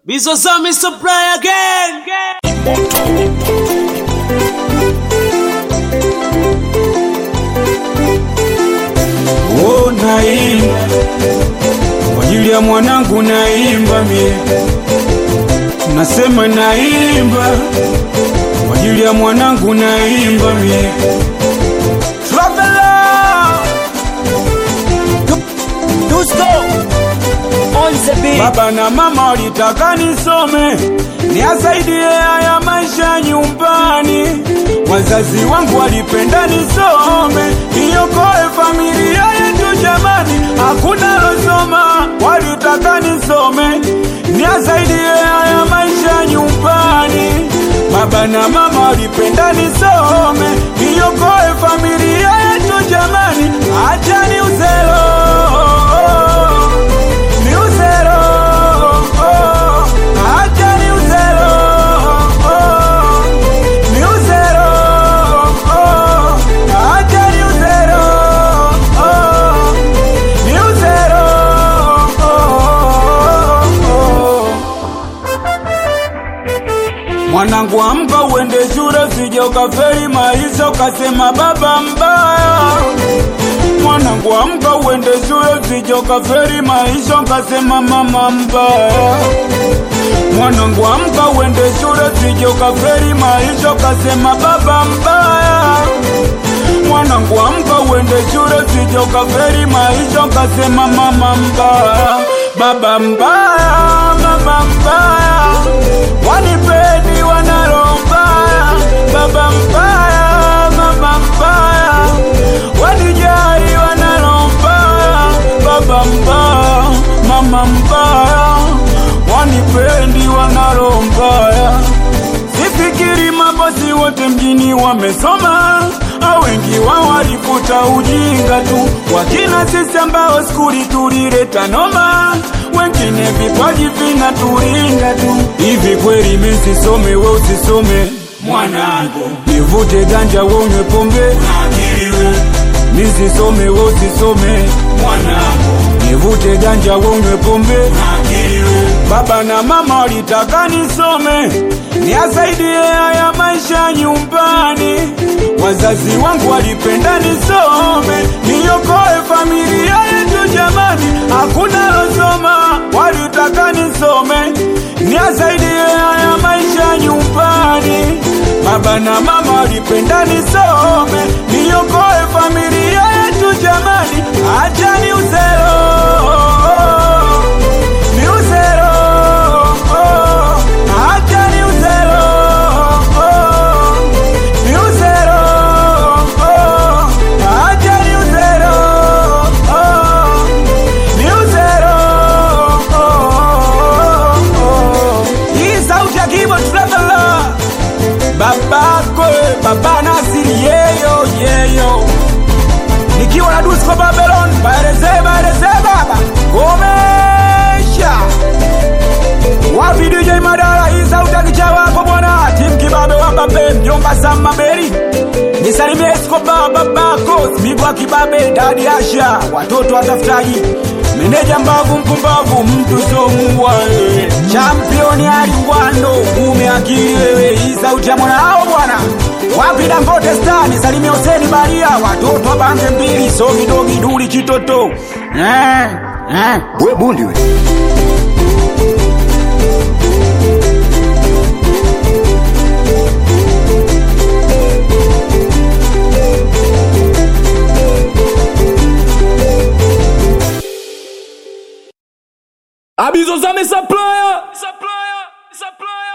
Bizozami supply again. Oh, naimba kwa ajili ya mwanangu, naimba mie, nasema naimba kwa ajili ya mwanangu, naimba mie. Traveler, baba na mama walitaka nisome niasaidie haya maisha nyumbani. Wazazi wangu walipenda nisome niokoe familia yetu jamani, hakuna losoma. Walitaka nisome niasaidie haya maisha nyumbani. Baba na mama walipenda nisome niokoe familia yetu jamani, acha ni uzelo ni uzero, oh, acha ni uzero, oh, ni uzero, oh, acha ni uzero, oh, ni uzero, oh, oh. Mwanangu amka uende shule, usije ukafeli maisha ukasema baba mbaya. Mwanangu amka uende shule, usije ukafeli maisha ukasema mama mbaya. Mwanangu amka uende shule, usije ukafeli maisha ukasema baba mbaya. Mwanangu amka uende shule, usije ukafeli maisha ukasema mama mbaya, baba mbaya, mama mbaya, wanipeni wanalo mbaya, baba mbaya, mama mbaya, wanijali wanalo mbaya, baba mbaya, mama mbaya, wanipendi wanalo mbaya. Sifikiri mabosi wote mjini wamesoma, au wengi wao walifuta ujinga tu, wakina sisi ambao skuli tulileta noma, wengine vipaji vinaturinga tu. Hivi kweli mimi sisome, we usisome mwanangu, nivute ganja we unywe pombe, mimi sisome, we usisome mwanangu, nivute ganja we unywe pombe Baba na mama walitaka nisome niasaidie haya maisha nyumbani. Wazazi wangu walipenda nisome niokoe familia yetu jamani, hakuna losoma. Walitaka nisome niasaidie haya maisha nyumbani. Baba na mama walipenda nisome niokoe familia yetu jamani, acha ni uzero ni uzero, oh, acha ni uzero, oh, ni uzero, oh, acha ni uzero, oh, ni uzero, oh, oh. Hii sauti ya Kibo Traveler, babako baba Nasiri yeyo yeyo nikiwa na Dusko Babylon, baeleze baeleze baba komesha wapi DJ Madara, hii sauti ya kicha wako bwana, tim kibabe wa babe, mjomba Sama Beri, nisalimie Escobar babako, Smigwa kibabe, dadi Asha, watoto watafutaji, meneja mbavu mpumbavu, mtu somuwa wewe, championi Ali Ngwando, ume akili wewe, hii sauti ya mwana hao bwana wapi Dangote Star, nisalimie Huseni Baria, watoto wa bange mbili, sogi dogi duli chitoto eh, eh. we bundi we Abizozame supplier, supplier, supplier.